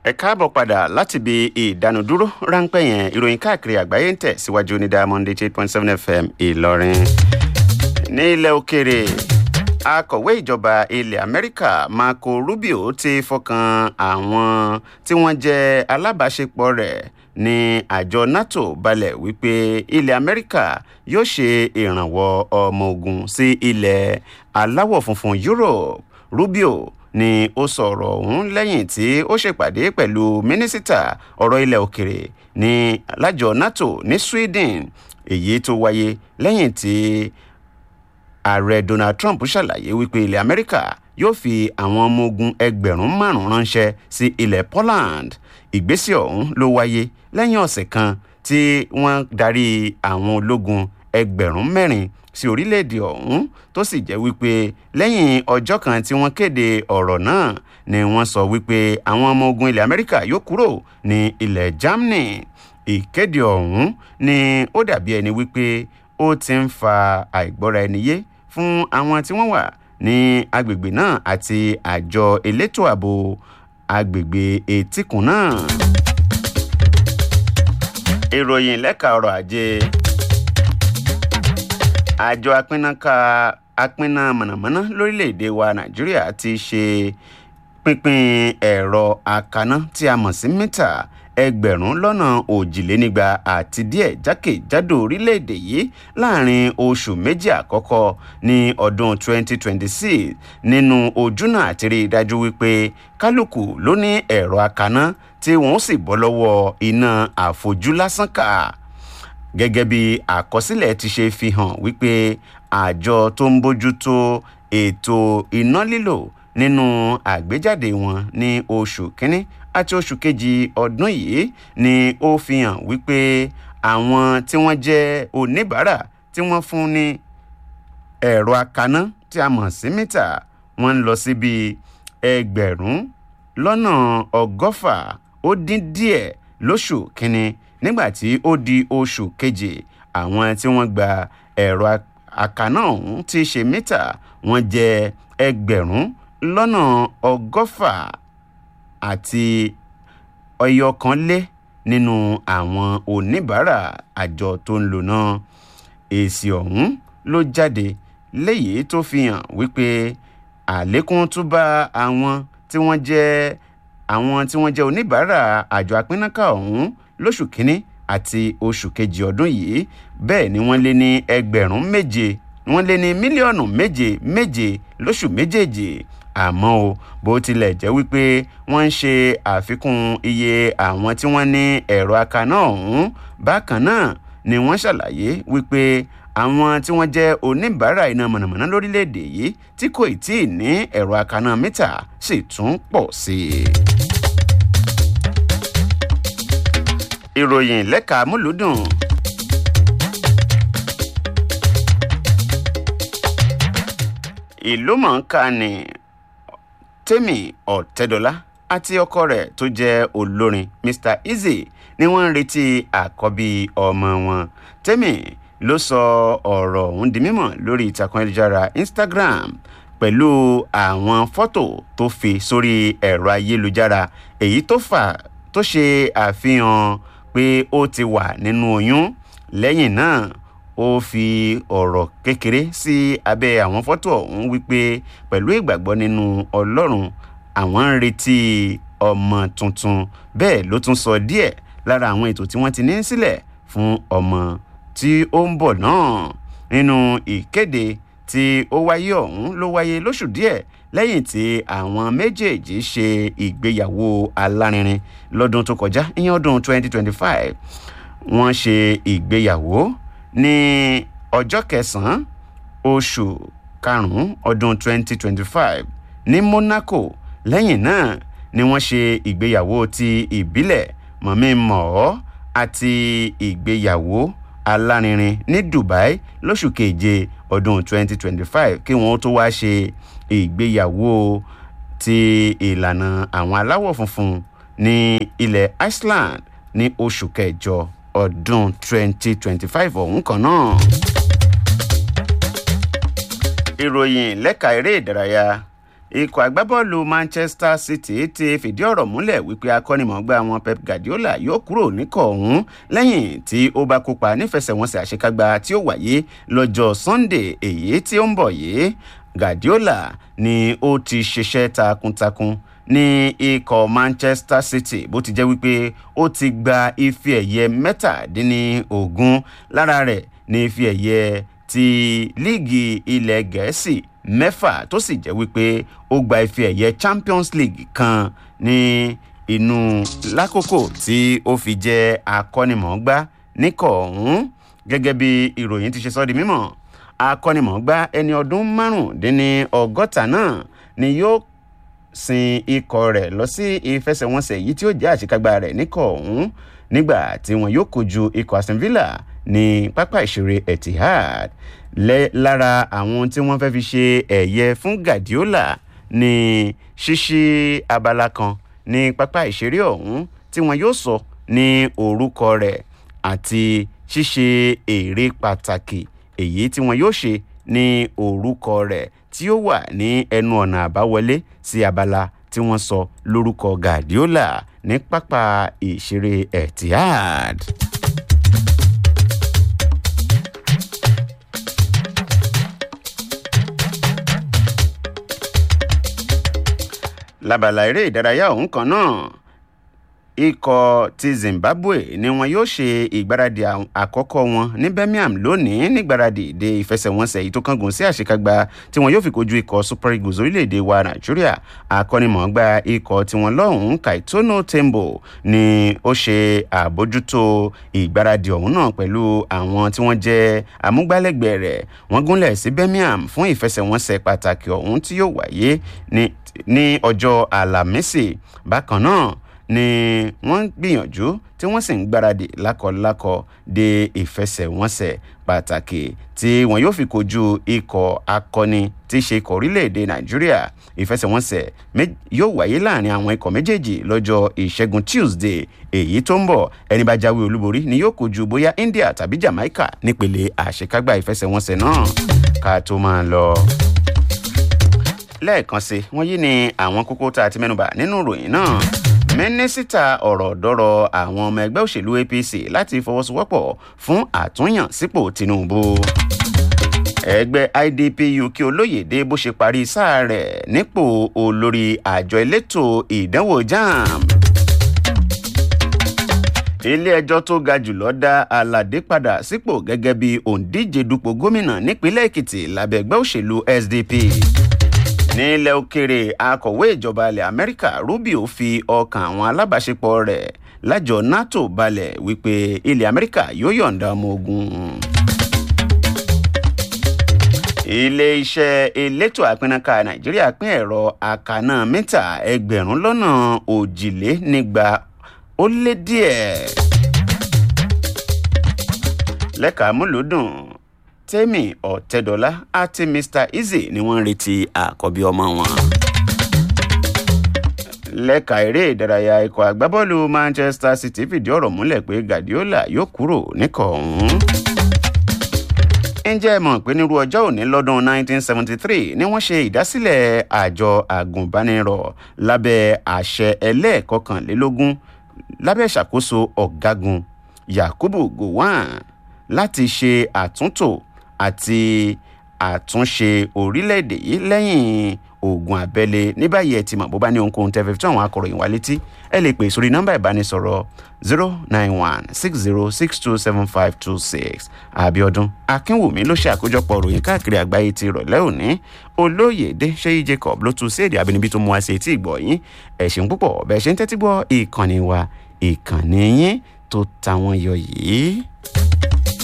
ẹ káàbọ̀ padà láti ibi ìdánudúró ráńpẹ́ yẹn ìròyìn káàkiri àgbáyé ń tẹ̀ síwájú ní diamond eight point seven fm ìlọrin. ní ilẹ̀ òkèèrè akọ̀wé ìjọba ilẹ̀ amẹ́ríkà marco rubio ti fọkàn àwọn tí wọ́n jẹ́ alábàáṣepọ̀ rẹ̀ ní àjọ nato balẹ̀ wípé ilẹ̀ amẹ́ríkà yóò ṣe ìrànwọ́ ọmọ ogun sí ilẹ̀ aláwọ̀ funfun europe rubio ni ó sọ̀rọ̀ ọ̀hún lẹ́yìn tí ó ṣèpàdé pẹ̀lú mínísítà ọ̀rọ̀ ilẹ̀ òkèrè ní lájọ nato ní sweden èyí tó wáyé lẹ́yìn tí ààrẹ donald trump ṣàlàyé wípé ilẹ̀ amẹ́ríkà yóò fi àwọn ọmọ ogun ẹgbẹ̀rún márùn-ún ránṣẹ́ sí ilẹ̀ poland ìgbésẹ̀ ọ̀hún ló wáyé lẹ́yìn ọ̀sẹ̀ kan tí wọ́n darí àwọn ológun ẹgbẹ̀rún mẹ́rin sí orílẹ̀-èdè ọ̀hún tó sì jẹ́ wípé lẹ́yìn ọjọ́ kan tí wọ́n kéde ọ̀rọ̀ náà ni wọ́n sọ wípé àwọn ọmọ ogun ilẹ̀ amẹ́ríkà yóò kúrò ní ilẹ̀ germany ìkéde ọ̀hún ni ó dàbí ẹni wípé ó ti ń fa àìgbọ́ra ẹni yé fún àwọn tí wọ́n wà ní agbègbè náà àti àjọ elétò ààbò agbègbè etíkun náà. ìròyìn lẹ́ka ọrọ̀ ajé àjọ apínnáka apínná mọ̀nàmọ́ná lórílẹ̀‐èdè wa nàìjíríà ti ṣe pínpín ẹ̀rọ akaná tí a mọ̀ sí mítà ẹgbẹ̀rún lọ́nà òjìlénígba àti díẹ̀ jákèjádò orílẹ̀‐èdè yìí láàrin oṣù méjì àkọ́kọ́ ní ọdún 2026 nínú ojúnà àti rí i dájú wípé kálukú ló ní ẹ̀rọ akaná tí wọ́n sì bọ́ lọ́wọ́ iná àfojúlásán kà gẹ́gẹ́ bí àkọsílẹ̀ ti ṣe fi hàn wípé àjọ tó ń bójútó ètò iná lílò nínú àgbéjáde wọn ní oṣù kínní àti oṣù kejì ọdún yìí ni ó fi hàn wípé àwọn tí wọ́n jẹ́ oníbàárà tí wọ́n fún ní ẹ̀rọ akaná tí a mọ̀ sí mítà wọ́n ń lọ síbi ẹgbẹ̀rún lọ́nà ọgọ́fà ó dín díẹ̀ lóṣù kínní nígbà tí ó di oṣù kejì àwọn tí wọ́n gba ẹ̀rọ akaná ọ̀hún tí í ṣe mítà wọ́n jẹ́ ẹgbẹ̀rún lọ́nà ọgọ́fà àti ọyọ kan lé nínú àwọn oníbàárà àjọ tó ń lò náà èsì ọ̀hún ló jáde léyìí tó fi hàn wípé àlékún tún bá àwọn tí wọ́n jẹ́ àwọn tí wọ́n jẹ́ oníbàárà àjọ apínnáká ọ̀hún lóṣù kínní àti oṣù kejì ọdún yìí bẹ́ẹ̀ ni wọ́n lé ní ẹgbẹ̀rún méje wọ́n lé ní mílíọ̀nù méje méje lóṣù méjèèjì àmọ́ o bó tilẹ̀ jẹ́ wípé wọ́n ń ṣe àfikún iye àwọn tí wọ́n ní ẹ̀rọ akaná ọ̀hún bákan náà ni wọ́n ṣàlàyé wípé àwọn tí wọ́n jẹ́ oníbàárà iná mọ̀nàmọ́ná lórílẹ̀‐èdè yìí tí kò tí ì ní ẹ̀rọ akaná mítà sì tún pọ̀ sí i. ìròyìn lẹ́ka múlùdùn. ìlú mọ̀ọ́ká ni tèmi ọ̀tẹ́dọ́lá àti ọkọ rẹ̀ tó jẹ́ olórin mr easy ni wọ́n ń retí àkọ́bí ọmọ wọn tèmi ló sọ ọ̀rọ̀ ọ̀hún di mímọ̀ lórí ìtàkùn ayélujára instagram pẹ̀lú àwọn fọ́tò tó fi sórí ẹ̀rọ ayélujára èyí tó fà tó ṣe àfihàn pé ó ti wà nínú oyún lẹ́yìn náà ó fi ọ̀rọ̀ kékeré sí abẹ́ àwọn fọ́tò ọ̀hún wípé pẹ̀lú ìgbàgbọ́ nínú ọlọ́run àwọn ń retí ọmọ tuntun bẹ́ẹ̀ ló tún sọ díẹ̀ lára àwọn ètò tí wọ́n ti ní sílẹ̀ fún ọmọ tí ó ń bọ̀ náà nínú ìkéde tí ó wáyé ọ̀hún ló wáyé lóṣù díẹ̀ lẹ́yìn tí àwọn méjèèjì ṣe ìgbéyàwó alárinrin lọ́dún tó kọjá ìyẹn ọdún 2025 wọ́n ṣe ìgbéyàwó ní ọjọ́ kẹsàn-án oṣù karùn-ún ọdún 2025 ní monaco lẹ́yìn náà ni wọ́n ṣe ìgbéyàwó ti ìbílẹ̀ mọ̀mí mọ̀ọ́ àti ìgbéyàwó alárinrin ní dubai lóṣù keje ọdún 2025 kí wọ́n tó wá ṣe ìgbéyàwó ti ìlànà àwọn aláwọ̀ funfun ní ilẹ̀ iceland ní oṣù kẹjọ ọdún 2025 ọ̀hún kan náà. ìròyìn lẹ́ka eré ìdárayá ikọ̀ agbábọ́ọ̀lù manchester city ti fìdí ọ̀rọ̀ múlẹ̀ wípé akọ́nimọ̀ọ́gbá wọn pep guardiola yóò kúrò níkọ̀ ọ̀hún lẹ́yìn tí ó bá kópa nífẹsẹ̀wọnsẹ̀ àṣekágbá tí ó wáyé lọ́jọ́ sunday èyí tí ó ń bọ̀ yìí guardiola ni ó ti ṣiṣẹ́ takuntakun ní ikọ̀ manchester city bó ti jẹ́ wípé ó ti gba ife ẹ̀yẹ mẹ́tàdínlógún lára rẹ̀ ní ife ẹ̀yẹ ti líìgì ilẹ̀ gẹ̀ẹ́sì mẹ́fà tó sì jẹ́ wípé ó gba ife ẹ̀yẹ champions league kan ní inú lákòókò tí ó fi jẹ́ akọ́nimọ̀ọ́gbá níkọ̀ ọ̀hún gẹ́gẹ́ bí ìròyìn ti ṣe sọ́ di mímọ̀ akọ́nimọ̀ọ́gbá ẹni ọdún márùndínní ọgọ́ta náà ni yóò sin ikọ̀ rẹ̀ lọ sí ìfẹsẹ̀wọnsẹ̀ yìí tí ó jẹ́ àṣekágbá rẹ̀ níkọ̀ ọ̀hún nígbà tí wọn yóò kojú ikọ̀ aston villa ní pápá ìṣeré etihad lẹ́ lára àwọn tí wọ́n fẹ́ fi ṣe ẹ̀yẹ fún guardiola ní ṣíṣí abala kan ní pápá ìṣeré ọ̀hún tí wọn yóò sọ ní orúkọ rẹ̀ àti ṣíṣe èrè pàtàkì èyí tí wọn yóò ṣe ní orúkọ rẹ̀ tí ó wà ní ẹnu ọ̀nà àbáwọlé sí abala tí wọ́n sọ lórúkọ guardiola ní pápá ìṣeré etihad. lábala eré ìdárayá ọ̀hún kan náà ikọ̀ ti zimbabwe ni wọn yóò ṣe ìgbáradì àkọ́kọ́ wọn ní birmingham lónìí nígbáradì de ìfẹsẹ̀wọnsẹ̀ èyí tó kángun sí àṣekágbá tí wọn yóò fi kojú ikọ̀ super eagles orílẹ̀-èdè wa nàìjíríà akọ́nimọ̀ọ́gbá ikọ̀ tiwọn lọ́hùn-ún kaitono tembo ni ó ṣe àbójútó ìgbáradì ọ̀hún náà pẹ̀lú àwọn tí wọ́n jẹ́ amúgbálẹ́gbẹ̀ẹ́ rẹ̀ wọ́n gúnlẹ̀ sí birmingham fún ìfẹsẹ̀wọnsẹ̀ pàtàkì ọ̀hún tí yóò wáyé ní ọjọ́ àlàmísì bákan náà ni wọ́n ń gbìyànjú tí wọ́n sì ń gbáradì lákọlákọ de ìfẹsẹ̀wọnsẹ̀ pàtàkì tí wọn yóò fi kojú ikọ̀ akọni tí í ṣe ikọ̀ orílẹ̀-èdè nàìjíríà ìfẹsẹ̀wọnsẹ̀ yóò wáyé láàrin àwọn ikọ̀ méjèèjì lọ́jọ́ ìṣẹ́gun tuesday èyí tó ń bọ̀ ẹni bá jáwé olúborí ni yóò kojú bóyá india tàbí jamaica nípele àṣekágbá ìfẹsẹ̀wọnsẹ̀ náà ká tó máa lọ lẹ́ẹ̀kan sí wọ́n yí ni àwọn kókó tá a ti mẹ́nuba nínú ìròyìn náà mínísítà ọ̀rọ̀ dọ́rọ̀ àwọn ọmọ ẹgbẹ́ òṣèlú apc láti fọwọ́sowọ́pọ̀ fún àtúnyàn sípò tinubu ẹgbẹ́ idpu kí olóyèdè bó ṣe parí sáà rẹ̀ nípò olórí àjọ elétò ìdánwò jamb ilé-ẹjọ́ tó ga jùlọ dá aládé padà sípò gẹ́gẹ́ bí òǹdíje dupò gómìnà nípínlẹ̀ èkìtì lábẹ́ ẹgbẹ́ òṣèlú sdp nílẹ̀ òkèrè akọ̀wé ìjọba ilẹ̀ amẹ́ríkà rubio fi ọkàn àwọn alábàáṣepọ̀ rẹ̀ lájọ nato balẹ̀ wípé ilẹ̀ amẹ́ríkà yóò yọ̀ǹda ọmọ ogun. ilé-iṣẹ́ elétò àpínnáká nàìjíríà pín ẹ̀rọ àkànná mítà ẹgbẹ̀rún lọ́nà òjìlénígba ó lé díẹ̀. lẹ́ka múlùdùn tẹ́mì ọ̀tẹ́dọ́lá àti mr easy ni wọ́n ń retí àkọ́bí ọmọ wọn. lẹ́ka eré ìdárayá ikọ̀ agbábọ́ọ̀lù manchester city fìdí ọ̀rọ̀ múlẹ̀ pé guardiola yóò kúrò níkọ̀ ọ̀hún. ǹjẹ́ ẹ mọ̀ pé nírú ọjọ́ òní lọ́dún 1973 ni wọ́n ṣe ìdásílẹ̀ àjọ àgùnbánirọ̀ lábẹ́ àṣẹ ẹlẹ́ẹ̀kọkànlélógún lábẹ́ ìṣàkóso ọ̀gágun yakubu gowon láti ṣe àtúntò àti àtúnṣe orílẹ̀-èdè yìí lẹ́yìn ogun abẹ́lé ní báyìí ẹ ti mọ̀ bó bá ní ohunkóhun tẹ́ fẹ́ fi tó àwọn akọ̀ròyìn wa létí ẹ lè pè sórí nọ́mbà ìbánisọ̀rọ̀ zero nine one six zero six two seven five two six abiodun akínwùmí ló ṣe àkójọpọ̀ ròyìn káàkiri àgbáyé ti ìrọ̀lẹ́ òní olóyèdè ṣéyí jacob ló tún sí èdè abínibí tó mú wá sí etí ìgbọ̀ yín ẹ̀sìn púpọ̀ bẹ́ẹ̀ ṣe ń tẹ́tí gbọ́ ìkànnì wa ìkànnì yín tó ta wọn yọ yìí.